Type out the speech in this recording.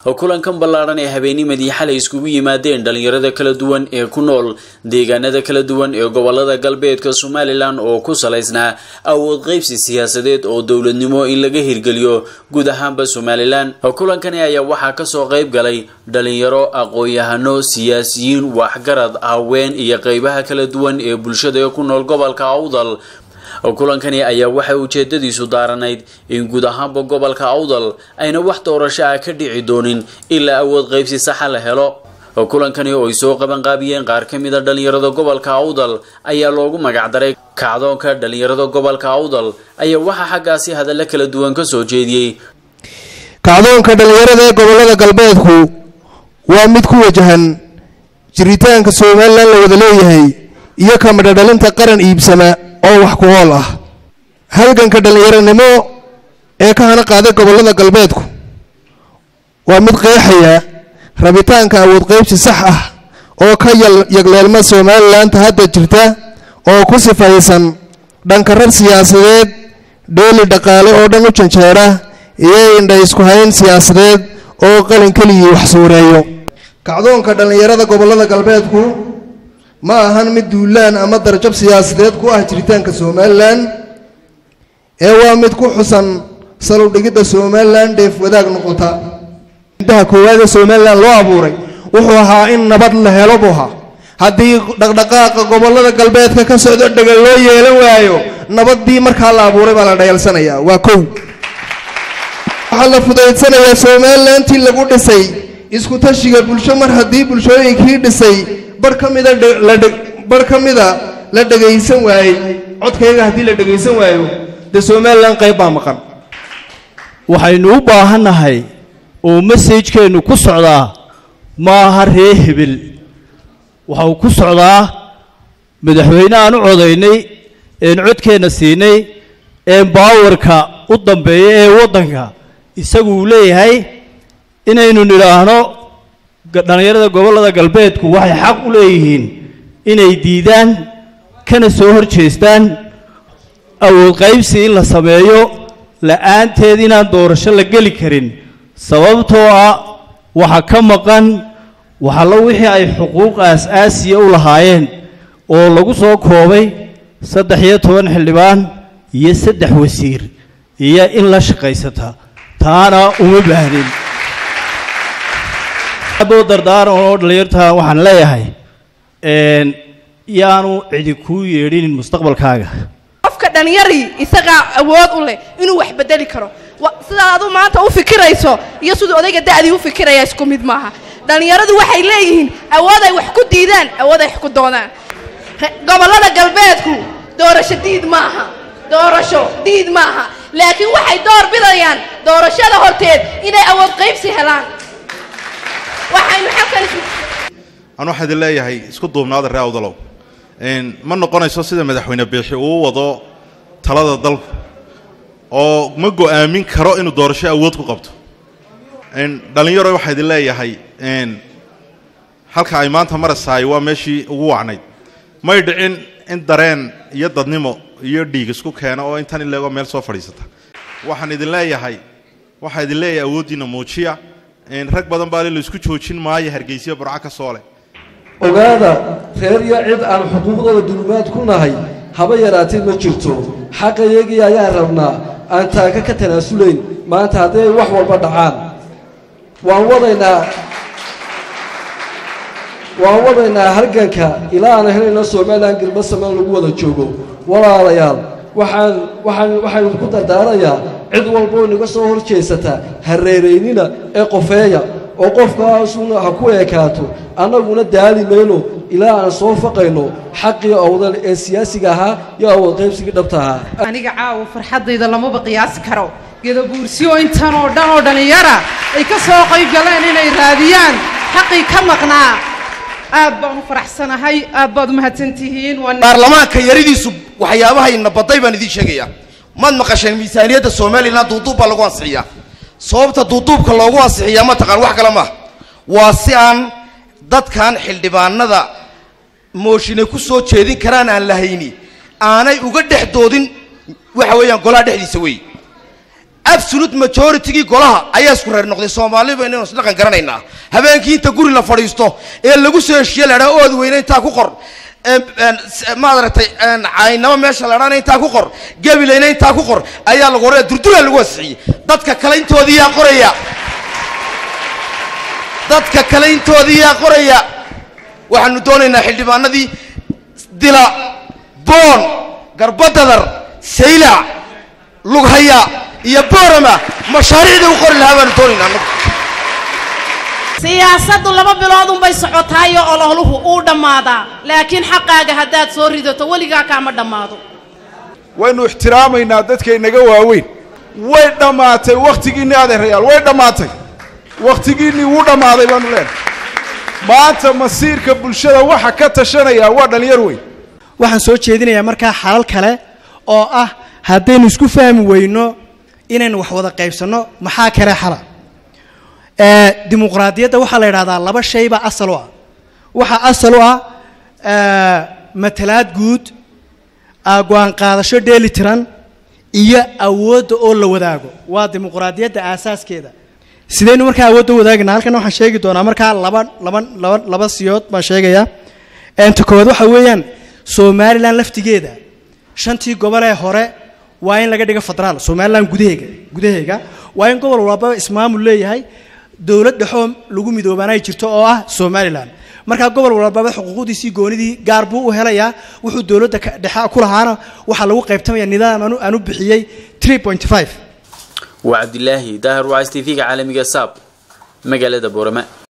kulankan ballaadhan ee habeenimadii xalay iskugu yimaadeen dhalinyarada kala duwan ee ku nool deegaanada kala duwan ee gobolada galbeedka somalilan oo ku salaysnaa awood qaybsi siyaasadeed oo dowladnimo in laga hirgeliyo guud ahaanba somalilan kulankani ayaa waxaa kasoo qayb galay dhalinyaro aqoon-yahano siyaasiyiin waxgarad haween iyo qeybaha kala duwan ee bulshada ee ku nool gobolka awdal kulankani ayaa waxay ujeedadiisu daaranayd in guud ahaanba gobolka awdal ayna wax doorasho ah ka dhici doonin ilaa awood qaybsi saxa la helo kulankani oo ay soo qabanqaabiyeen qaar ka mid a dhalinyarada gobolka awdal ayaa loogu magacdaray kacdoonka dhalinyarada gobolka awdal ayaa waxaa xaggaasi hadalla kala duwan ka soo jeediyey kacdoonka dhalinyarada ee gobolada galbeedku waa mid ku wajahan jiritaanka somalilan la wada leeyahay iyo kamadhadhalinta qaran iibsama oo wax ku ool ah halganka dhallinyaronimo ee ka hana qaaday gobollada galbeedku waa mid qeexaya rabitaanka awood qaybsi sax ah oo ka yagleelma somalilanka hadda jirta oo ku sifaysan dhankarar siyaasadeed dheeli dhaqaale oo dhan u janjeera iyo indha isku hayn siyaasadeed oo qalin keligii wax suureeyo kacdoonka dhallinyarada gobollada galbeedku ma ahan mid duulaan ama darjab siyaasadeed ku ah jiritaanka somalilan ee waa mid ku xusan salowdhigidda somalilan dheef wadaag noqota intaha koowaad ee somalilan loo abuuray wuxuu ahaa in nabad la helo buu ahaa haddii dhaqdhaqaaqa gobollada galbeedka ka socdo dhegan loo yeelan waayo nabaddii markaa la abuuray baa la dhayalsanayaa waa kow waxaa la fudaydsanayaa somalilantii lagu dhisay isku tashiga bulsho mar haddii bulshooyinkii dhisay bar ka mida bar ka mida la dhagaysan waayey codkayga haddii la dhagaysan waayo dee somalilan qayb baa maqan waxaynu u baahannahay oo masajkeennu ku socdaa maaha ree hebel waxa uu ku socdaa madaxweyne aan u codaynay een codkeenna siinay een baawarka u dambeeya ee waddanka isagu uu leeyahay inaynu nidhaahno dhallinyarada gobollada galbeedku waxay xaq u leeyihiin inay diidaan kana soo hor jeestaan awood qaybsi in la sameeyo la'aanteed inaan doorasho la geli karin sababtoo ah waxa ka maqan waxallo wixii ay xuquuq aas-aasiya u lahaayeen oo lagu soo koobay saddex iyo toban xildhibaan iyo saddex wasiir iyo in la shaqaysata taana uma baahnin boo dardaaran oo dhalinyarta waxaan leeyahay yaanu cidi kuu yeedhinin mustaqbalkaaga qofka dhallinyarii isagaa awood u leh inuu wax bedeli karo sidaad adu maanta u fikirayso iyo siduu odayga da'dii u fikiraya isku mid maaha dhallinyaradu waxay leeyihiin awood ay wax ku diidaan awood ay wax ku doonaan gobollada galbeedku doorasho diid maaha doorasho diid maaha laakiin waxay door bidayaan doorashada horteed inay awood qaybsi helaan aan waxaa idin leeyahay isku duubnaada ree awdalow ma noqonayso sida madaxweyne biixi uu wado talada dalku oo ma go'aamin karo inuu doorasho awood ku qabto dhallinyaro waxaa idin leeyahay halka ay maanta marasaay waa meeshii ugu wacnayd may dhicin in dareen iyo dadnimo iyo dhiig isku keeno oo intan ileegoo meel soo fadhiisata waxaan idin leeyahay waxaa idin leeyahay awooddiinna muujiya rag badan baa la isku joojin maayo hargeysiya burco ka soo leh ogaada reer iyo cid aan xuquuqdooda dulmaad ku nahay haba yaraatee ma jirto xaqayagii ayaan rabnaa aan taaka ka tanaasulayn maanta haddii ay wax walba dhacaan waan wadaynaa waan wadaynaa halganka ilaa aan helayno somalilan galba samaan lagu wada joogo walaalayaal waxaan waxaan waxaan ku dardaarayaa cid walba oo inaga soo hor jeesata hareeraynina ee qofeeya oo qofkaasuna ha ku eekaato annaguna daali mayno ilaa aan soo faqayno xaqii awdal ee siyaasiga ahaa iyo awood qaybsigii dhabta ahaa aniga caawa farxaddayda lamaba qiyaasi karo gedabuursiyo intan oo dhan oo dhallinyara ay ka soo qayb galeen inay raadiyaan xaqii ka maqnaa aad baan u faraxsanahay aad baad u mahadsantihiin baarlamaanka yaridiisu waxyaabahayna baday baan idiin sheegayaa maad maqasheen miisaaniyadda somalilan duuduub baa lagu ansixiyaa sababta duuduubka loogu ansixiyaa ma taqaan wax kale maaha waa si aan dadkan xildhibaanada mooshinay ku soo jeedin karaan aan lahayni aanay uga dhex doodin waxa weeyaan golaha dhexdiisa wey absolute majoritigii golaha ayaa isku reer noqday soomaali baynu isdhaqan garanaynaa habeenkii inta guri la fadhiisto ee lagu soo heshiiye la dhaa ood weyne intaa ku qor maaragtay caynamo meesha la dhaana intaa ku qor gabilayna intaa ku qor ayaa lagu horaya durdura lagu ansixiyey dadka kale intoodii yaa qoraya dadka kale intoodii yaa qoraya waxaanu doonaynaa xildhibaanadii dila boon garbadadar saylac lughaya iyo boorama mashaariicdii u qori lahaa baanu doonaynaa anagu siyaasaddu laba bilood unbay socotaayo ololuhu uu dhammaadaa laakiin xaqaaga haddaad soo ridato weligaa kaama dhammaado waynu ixtiraamaynaa dadka inaga waaweyn way dhammaatay wakhtigiinnii adeerayaal way dhammaatay wakhtigiinnii wuu dhammaaday baanu leenahay maanta masiirka bulshada waxa ka tashanaya waa dhallinyar weyn waxaan soo jeedinayaa markaa xalal kale oo ah haddaynu isku fahmi weyno inaynu wax wada qaybsanno maxaa kale xala dimuqraadiyadda waxaa la yidhahdaa laba shaybaa asal u ah waxaa asal u ah matalaad guud go-aan qaadasho dheeli tiran iyo awoodda oo la wadaago waa dimuqraadiyadda aasaaskeeda sidaynu markaa awoodda wadaagna halkan waxaan sheegi doonaa markaa laba laba laba laba siyood baan sheegayaa ta koowaad waxa weeyaan somalilan laftigeeda shantii gobol ee hore waa in laga dhigo federaal somalilan gudaheega gudaheega waa in gobol walbaba ismaamul leeyahay dowlad dhexoo lagu midoobaana ay jirto oo ah somalilan markaa gobol walbaba xuquuqdiisii goonidii gaar buu u helayaa wuxuu dowladda dhexe ku lahaana waxaa lagu qaybtamaya nidaam aanu bixiyey waa cabdilaahi daahir wacs t v-ga caalamiga saab magaalada boorama